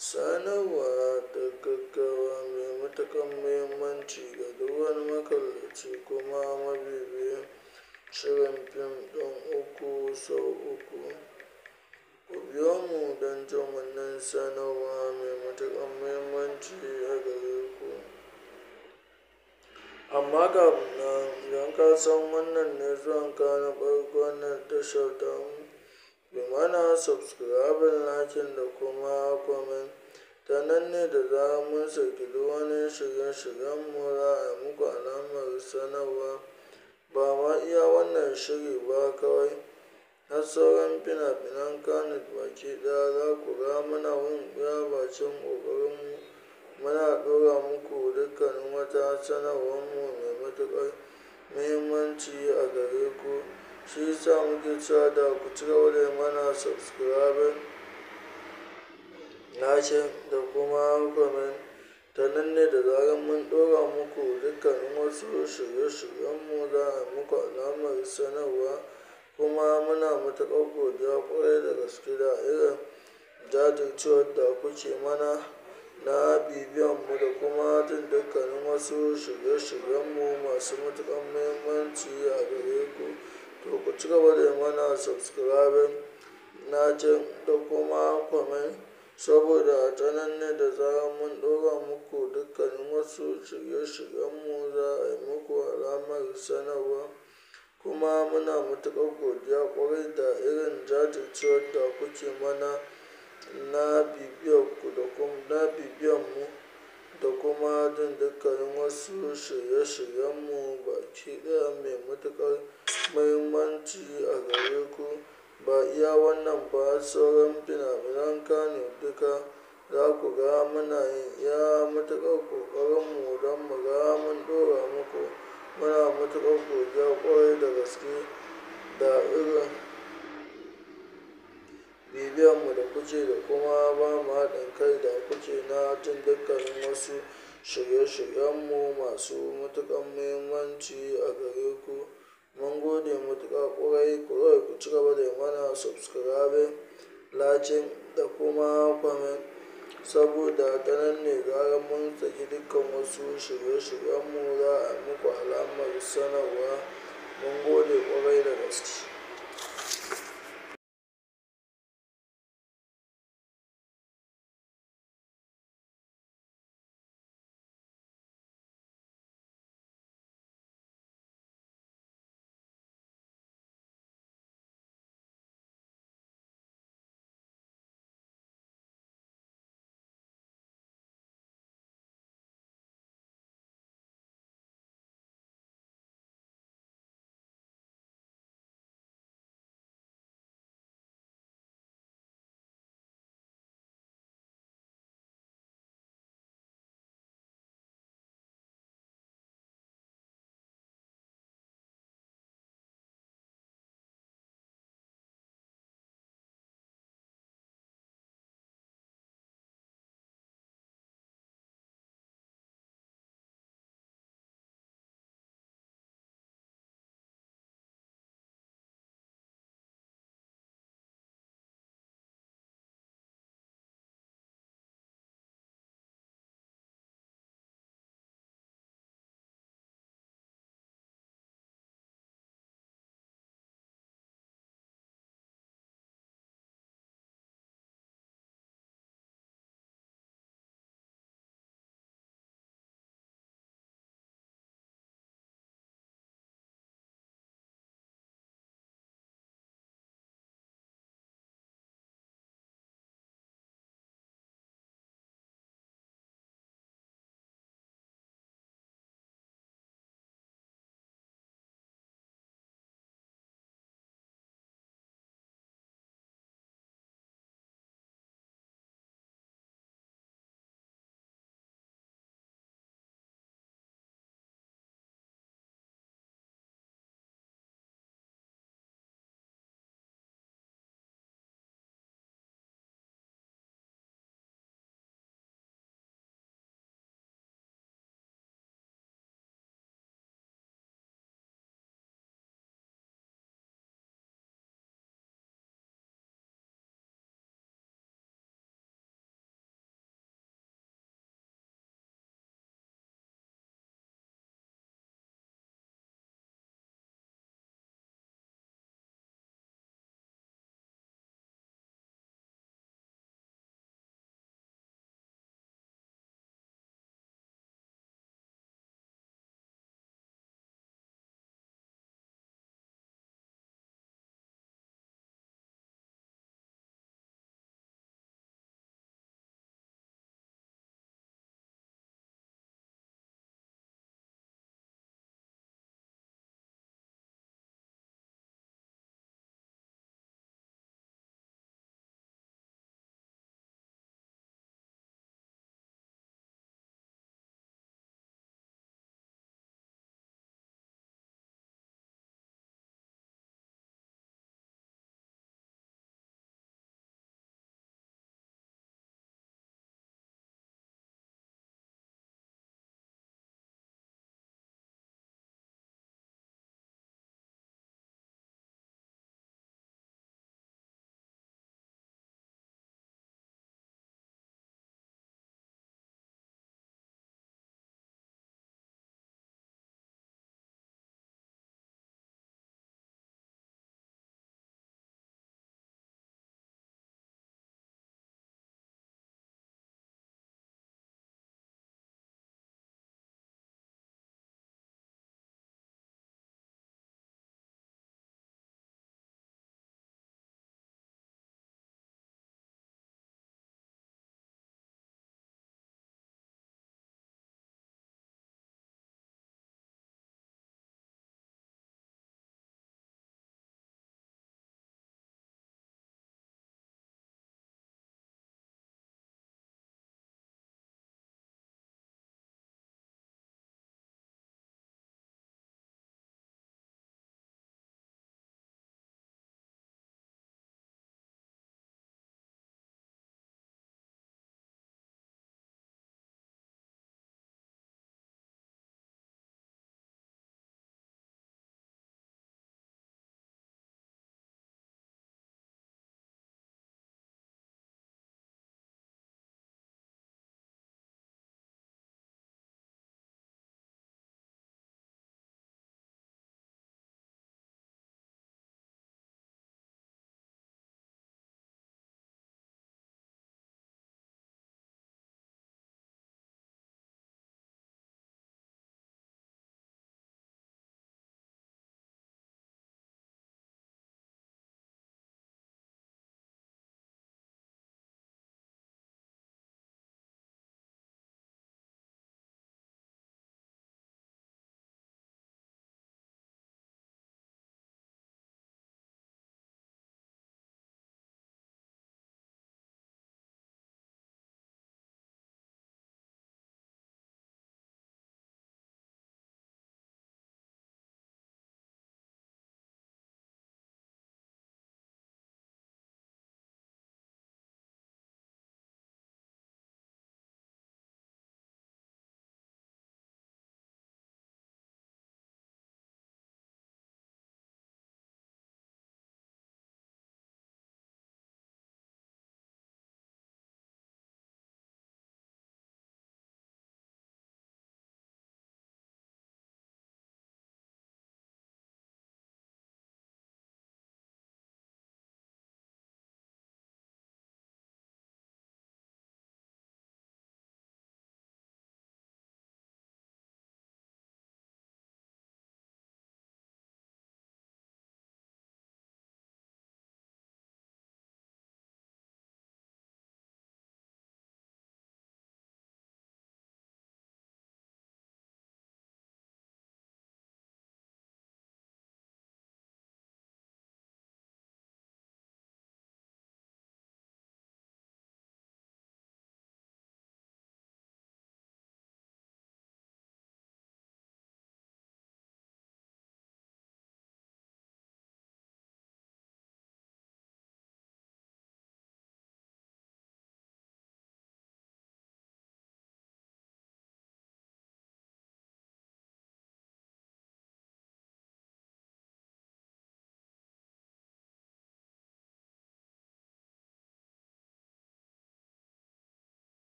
sanarwa ta gaggawa mai matuƙar muhimmanci ga duk wani makallaci kuma mabibiyin shirin fim ɗin uku sau uku ku biyo mu don jin wannan sanarwa mai matuƙar muhimmanci a gare ku amma kafin nan idan ka san wannan ne zuwanka na farko wannan tashar tamu yi mana subscribing lakin da kuma comment ta nan ne da zarar mun saki duk wani shirye-shiryenmu za a yi muku alamar sanarwa ba ma iya wannan shiri ba kawai har sauran fina-finan kanut baki ɗaya za ku ga muna yin iya bacin ƙoƙarinmu muna ɗora muku dukkanin wata sanarwarmu mai matuƙar muhimmanci a gare ku shi yasa muke cewa da ku ci gaba da mana subscribing lakin da kuma comment ta nan ne da zarar mun ɗora muku dukkanin wasu shirye-shiryenmu za a muku alamar sanarwa kuma muna matuƙar godiya ƙwarai da gaske da irin jajircewar da kuke mana na bibiyanmu da kuma jin dukkanin wasu shirye-shiryenmu masu matuƙar muhimmanci a gare ku to ku ci gaba da mana subscribing lakin da kuma comment saboda ta nan ne da zarar mun ɗora muku dukkanin wasu shirye-shiryenmu za a yi muku alamar sanarwa kuma muna matuƙar godiya ƙwarai da irin jajircewar da kuke mana na bibiyarku da kuma na bibiyanmu da kuma jin dukkanin wasu shirye-shiryenmu baki ɗaya mai matuƙar muhimmanci a gare ku ba iya wannan ba sauran fina-finan kanut duka za ku ga muna yin iya matuƙar ƙoƙarinmu don mu ga mun ɗora muku muna matuƙar godiya ƙwarai da gaske da irin bibiyanmu da kuke da kuma ba mu haɗin kai da kuke na jin dukkanin wasu shirye-shiryenmu masu matuƙar muhimmanci a gare ku mun gode matuƙa ƙwarai kawai ku ci gaba da mana subscribing lakin da kuma comment saboda ta nan ne zarar mun saki dukkan wasu shirye-shiryenmu za a muku alamar sanarwa mun gode ƙwarai da gaske